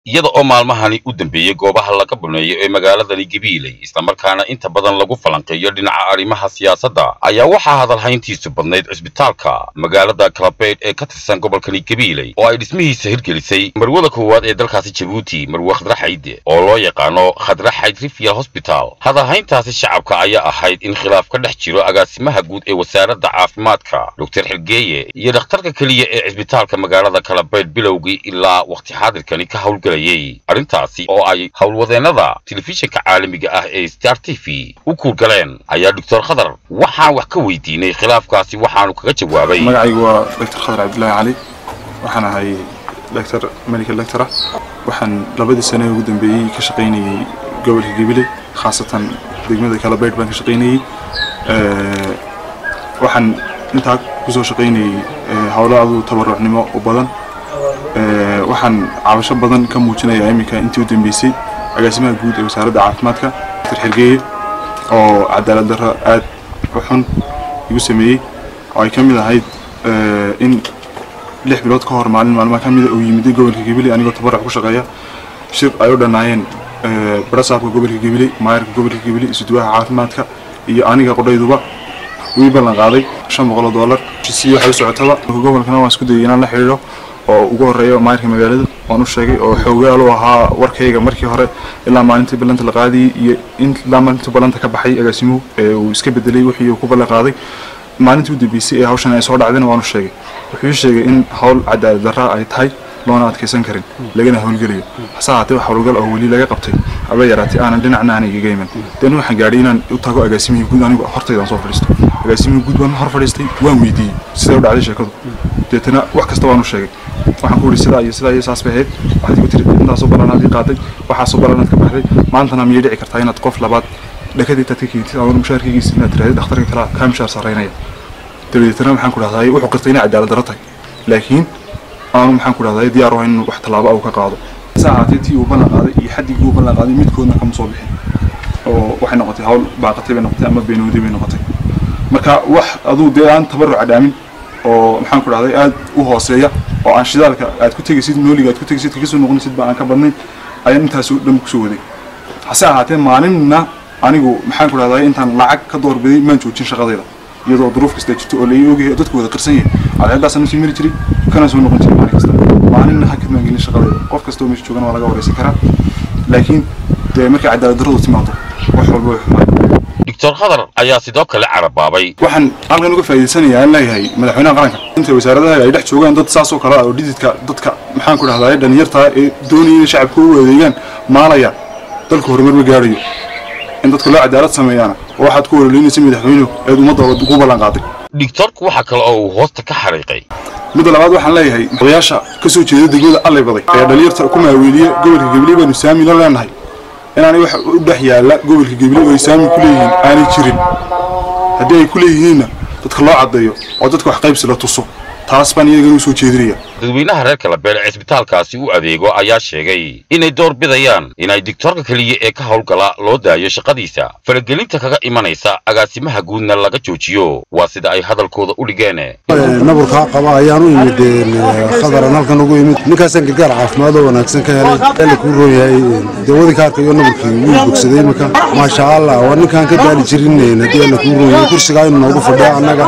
iyada oo maalmahani u dambeeyey goobaha laga baneeyo ee magaaladani gabiiley islamarkaana inta badan lagu falanqeeyo dhinaca arrimaha siyaasadda ayaa waxaa hadalhayntiisu badnayd cisbitaalka magaalada kalabeydh ee ka tirsan gobolkani gabiiley oo ay dhismihiisa hirgelisay marwada koowaad ee dalkaasi jabuuti marwe khadre xayd oo loo yaqaano khadre xayd rifial hosbital hadalhayntaasi shacabka ayaa ahayd in khilaaf ka dhex jiro agaasimaha guud ee wasaaradda caafimaadka doctor xilgeeye iyo dhakhtarka keliya ee cisbitaalka magaalada kalabeydh bilowgii ilaa waqti xaadirkani ka howlgelayay arrintaasi oo ay howlwadeennada telefishinka caalamiga ah ee star t v u kuurgaleen ayaa doctor khadar waxaan wax ka weydiinay khilaafkaasi waxaanu kaga jawaabay magacaygu waa doctor khadar cabdillaahi cali waxaan ahay doctor medical lector ah waxaan labadii sane ugu dambeeyey ka shaqaynayey gobolka gabiley khaasatan degmada kalabeydh baan ka shaqaynayey waxaan intaa kusoo shaqaynayey howlo adu tabarucnimo u badan waxaan cabasho badan ka muujinayaa iminka intii u dambeysay agaasimaha guud ee wasaaradda caafimaadka doctor xergeeye oo cadaalad darro aad u xun igu sameeyey oo ay ka mid ahayd in lix bilood ka hor maalin maalmaha ka mida uu yimiday gobolka gabiley anigoo tabaruc ku shaqeeya shir ay u dhannaayeen barasaabka gobolka gabiley maayarka gobolka gabiley isuduwaha caafimaadka iyo aniga qodhayduba wii ballan qaaday shan boqol oo dollar si waxay u socotaba gobolkana waan isku dayay inaan la xidhiidho oo ugu horeeya maayarka magaalada waan u sheegay oo xoogaal u ahaa warkayga markii hore ilaa maalintii ballanta la qaadayay iyo ilaa maalintii ballanta ka baxay agaasimuhu ee uu iska bedelay wixii uu ku ballan qaaday maalintii u dambeysay ee hawshan ay soo dhacdayna waan u sheegay wuxuu ii sheegay in hawl cadaalad darra ay tahay loona adkaysan karin lagana howlgelayo hase ahaatee wax howlgal oo weli laga qabtay haba yaraatee aanan dhinacna aanay igaga iman dee anigu waxaan gaadhay inaan u tago agaasimihii guud anigu hortaydaan soo fadhiisto agaasimihii guud baan hor fadhiistay waan weydiiyey sidee u dhacday sheekadu deetana wax kasta waan u sheegay waxaan ku ihi sidaa iyo sidaa iyo saas bay ahayd waxaad igu tiri intaasoo ballanaad ii qaaday waxaasoo ballanaad ka baxday maantana miyay dhici kartaa inaad qof labaad dhakadii taad ka keentid ama mushaarkaygiisa inaad tirahdid dhakhtarka kalaa kaa mushaar sarreynaya dabadeetana waxaan ku dhahday wuxuu qirtay inay cadaalad darro tahay laakiin aanu maxaan ku dhahday diyaar u ahayn inuu wax tallaabo uu ka qaado saa ahaatee tii uu ballan qaaday iyo xaddigii uu ballan qaaday midkoodna kama soo bixin oo waxay noqotay hawl baaqatay bay noqotay ama beenowday bay noqotay marka wax aduu dee aan tabaruca dhaamin oo maxaan ku dhahday aad u hooseeya oo aan shidaalka aad ku tegaysid nooliga aad ku tegaysid kaga soo noqonaysid ba aan ka badnayn ayaan intaas oo dhan kusoo waday hase ahaatee maalinna anigu maxaan ku dhahday intaan lacag ka doorbiday maan joojin shaqadayda iyadoo duruuf kasta jirto oo lai ogyahay dadku wada qarsan yahay cadceedaasaan sii mari jiray kana soo noqon jiray maalin kasta maalinna hakad maan gelin shaqadayda qof kasta oo meesha joogana waa laga wareysan karaa laakiin dee markay cadaalad darradu timaado wax walba way xumaan doctor khadar ayaa sidoo kale carabaabay waxaan halkan uga faa'iidaysanayaa in leeyahay madaxweynaha qaranka inta wasaaradaha ay dhex joogaan dad saas oo kale ah oo dhididka dadka maxaan ku dhahdaa dhalinyarta ee doonaya inay shacabka u adeegaan maalaya dalka horumar ma gaarayo in dadka loo cadaalad sameeyaana oo waxaad ku ololeynaysa madaxweynuhu eed ummadda ugu ballan qaaday doctorku waxaa kale oo uu hoosta ka xariiqay midda labaad waxaan leeyahay odayaasha ka soo jeeda degmada allay baday ee dhalinyarta ku maaweeliya gobolka gabiley baanu saami la leenahay inaanay wax u dhex yaalla gobolka gabiley oo ay saami ku leeyihiin aanay jirin haddii ay ku leeyihiinna dadka loo caddeeyo oo dadka wax qaybsi la tuso taas baan iyagana u soo jeedinaya dadweynaha reer kalabeele cisbitaalkaasi u adeego ayaa sheegay inay door bidayaan inay digtoorka keliya ee ka howlgala loo daayo shaqadiisa faragelinta kaga imanaysa agaasimaha guudna laga joojiyo waa sida ay hadalkooda u dhigeen naburkaa qaba ayaan u imid khadaran halkan ugu imid ninkaasaan gargaar caafimaad oo wanaagsan ka helay eela kuu roon yahay dawadii ka arkayo naburkii wuu bogsaday iminka maasha allah waa ninkaan ka daali jirin haddii eela kuu roon yahay kursigaa inuu noogu fadhiya annaga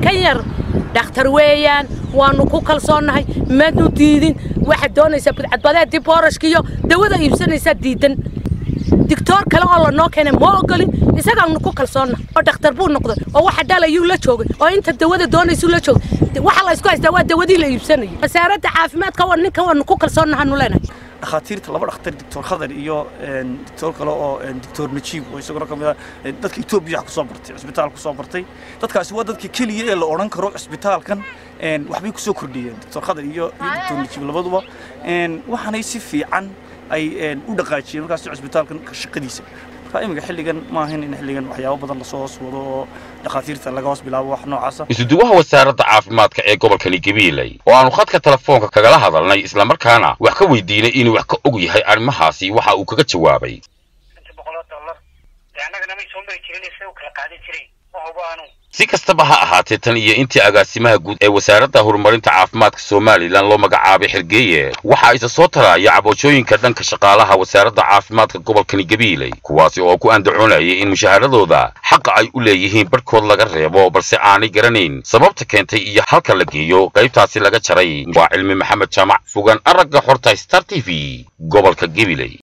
dhakhtar weeyaan waanu ku kalsoonnahay maadnu diidin waxaad doonaysaa budcadbadeedii boorashka iyo dawada iibsanaysaa diidan digtoor kale oo lanoo keenay ma ogolin isagaanu ku kalsoonnahay oo dhakhtar buu noqday oo waxa dhalayuu la joogay oo inta dawada doonaysuu la joogay waxa la isku haystaa waa dawadii la iibsanayay wasaaradda caafimaadka waa ninka waanu ku kalsoonnahanu leenahay dhakhaatiirta laba dhakhtar doctor khadar iyo doctor kale oo doctor najiib oo isaguna ka mid ah dadka etoobiya kusoo bartay cisbitaal kusoo bartay dadkaasi waa dadka keliya ee la odhan karo cisbitaalkan waxbay kusoo kordhiyeen doctor khadar iyo iyo doctor najiib labaduba waxaanay si fiican ay u dhaqaajiyeen markaas cisbitaalkan shaqadiisa marka iminka xilligan ma ahayn in xilligan waxyaabo badan lasoo hoos wado oo dhakhaatiirta laga hoos bilaabo wax noocaasa isuduwaha wasaaradda caafimaadka ee gobolkani gabiiley oo aanu khadka telefoonka kagala hadalnay islamarkaana wax ka weydiinay inuu wax ka og yahay arrimahaasi waxa uu kaga jawaabay boqoloo dollar dee annagana may soo mari jirin sida u kala qaadan jireen ma hubo anu si kastaba ha ahaatee tan iyo intii agaasimaha guud ee wasaaradda horumarinta caafimaadka somalilan loo magacaabay xergeeye waxa isa soo taraya cabashooyinka dhanka shaqaalaha wasaaradda caafimaadka gobolkani gabiiley kuwaasi oo ku andacoonayay in mushaaharadooda xaqa ay u leeyihiin barhkood laga reebo balse aanay garanayn sababta keentay iyo halka la geeyo qaybtaasi laga jaray waa cilmi maxamed jaamac fogaan aragga xorta star t v gobolka gabiley